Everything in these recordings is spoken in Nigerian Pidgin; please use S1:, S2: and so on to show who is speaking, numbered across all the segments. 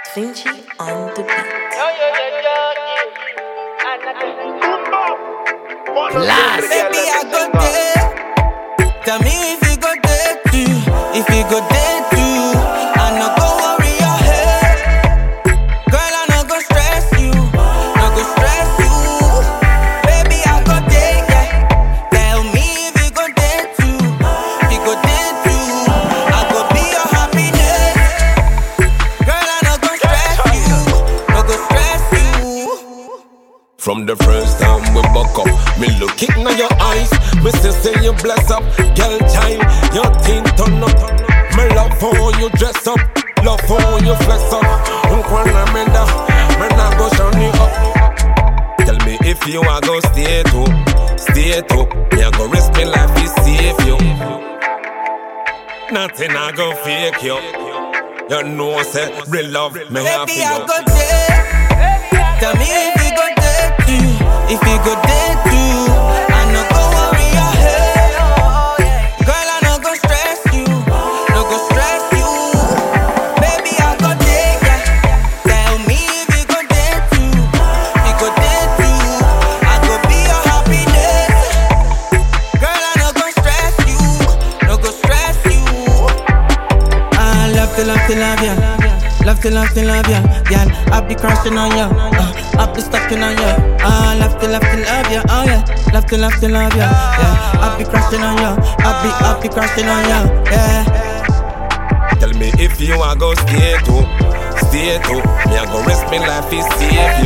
S1: Vinci on the beat.
S2: Last.
S3: Baby, I go there. Tell me if you go there too. If you go there too, I no go worry your head. Girl, I no go stress you. No go stress you. Baby, I go there, yeah. Tell me if you go there too. If you go there too, I go be your happiness. Girl, I no go stress you. No go stress you.
S2: From the first time we buck up, me look it in your eyes. Me say say you bless up, girl child. Your thing turn up. Me love how you dress up, love how you flex up. Unkwana menda, me nah go shine you up. Tell me if you are go stay to, stay to. Me a go risk me life to save you. Nothing I go fake you. You know say real love me have
S3: Baby,
S2: for
S3: I
S2: you.
S3: go there. Tell me if you go there too. If you go there too, I no go worry your head. Girl, I no go stress you, no go stress you. Baby, I go there, yeah. Tell me if you go there too. If you go there too, I go be your happiness. Girl, I no go stress you, no go stress you. I love to love to love ya. Love to love to love ya, girl. I be crushing on ya, uh, I be stucking on ya. I love to love to love ya, oh yeah. Love to love to love ya, yeah. I be crushing on ya, I be I be crushing on ya, yeah.
S2: Tell me if you are go stay to, stay to. Me a go risk me life to save you.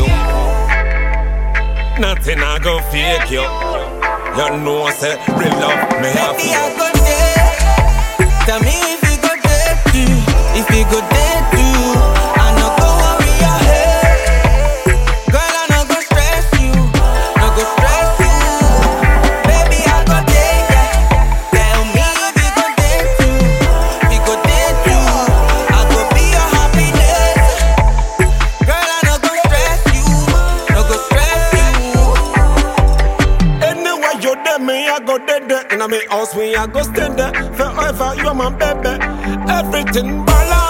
S2: Nothing I go fake you. You know say real love me have
S3: Baby,
S2: for
S3: I
S2: you.
S3: go there. Tell me if you go there too, if you go there too. I no go worry your head. Girl, I no go stress you, no go stress you. Baby, I go there, yeah. Tell me if you go there too, if you go there too. I go be your happiness. Girl, I no go stress you, no go stress you.
S2: Anywhere you there, me I go there there. In a me house, me I go stay there forever. You my baby, everything balance.